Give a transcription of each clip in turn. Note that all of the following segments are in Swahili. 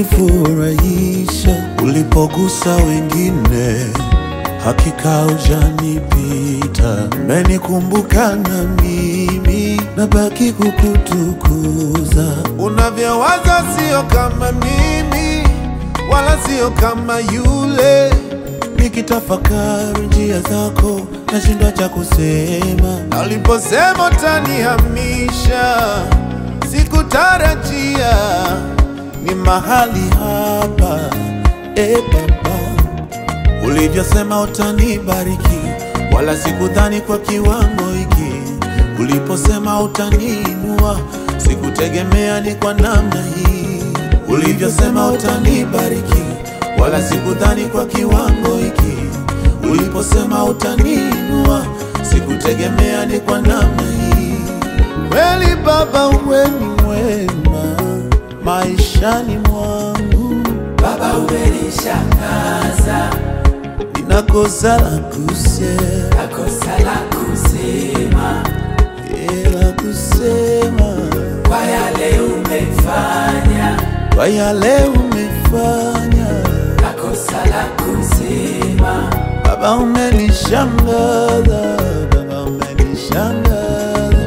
ulinifurahisha ulipogusa wengine, hakika hujanipita. Umenikumbuka na mimi nabaki kukutukuza. Unavyowaza sio kama mimi, wala sio kama yule. Nikitafakari njia zako nashindwa cha kusema, na uliposema utanihamisha sikutarajia ni mahali hapa e Baba, ulivyosema utanibariki, wala sikudhani kwa kiwango hiki. Uliposema utaniinua, sikutegemea ni kwa namna hii. Ulivyosema utanibariki, wala sikudhani kwa kiwango hiki. Uliposema utaniinua, sikutegemea ni kwa namna hii. Kweli Baba, wewe ni mwema maishani mwangu, Baba umenishangaza, ninakosa la kusema, nakosa la kusema eh, la kusema kwa yale umefanya, kwa yale umefanya. nakosa la kusema Baba umenishangaza, Baba umenishangaza,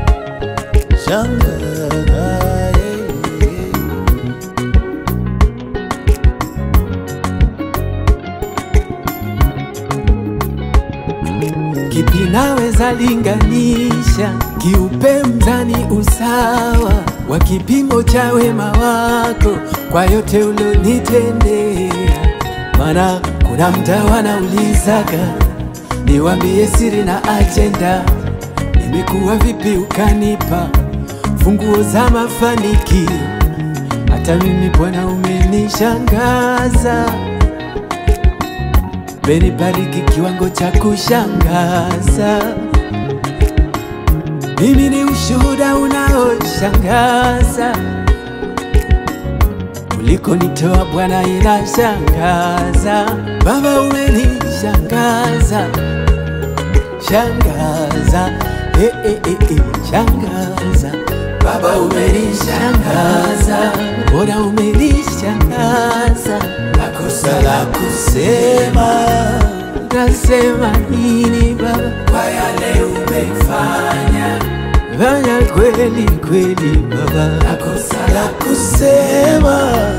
shangaza eh, eh. Kipi naweza linganisha, kiupe mzani usawa wa kipimo cha wema wako kwa yote ulionitendea. Maana kuna mda wanaulizaga niwambie siri na ajenda, nimekuwa vipi ukanipa funguo za mafanikio. Hata mimi Bwana umenishangaza umenibariki kiwango cha kushangaza. Mimi ni ushuhuda unaoshangaza, ulikonitoa Bwana inashangaza. Baba umenishangaza, shangaza, eh, eh, eh, eh, shangaza. Baba umenishangaza, Bwana umenishangaza, nakosa la kusema nasema nini Baba? kwa yale umefanya, Fanya kweli kweli Baba, nakosa la kusema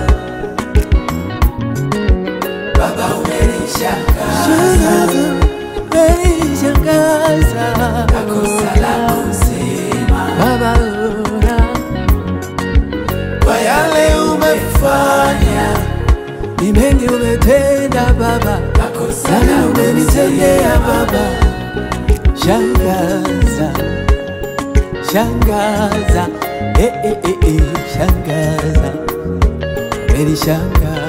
Baba umenishangaza, shangaza, umenishangaza nakosa la kusema Baba, ona kwa yale umefanya, ni mengi umetenda Baba, nakosa sana la umenitendea kusema Baba, shangaza, shangaza, eh, eh, eh, eh, shangaza, umenishangaza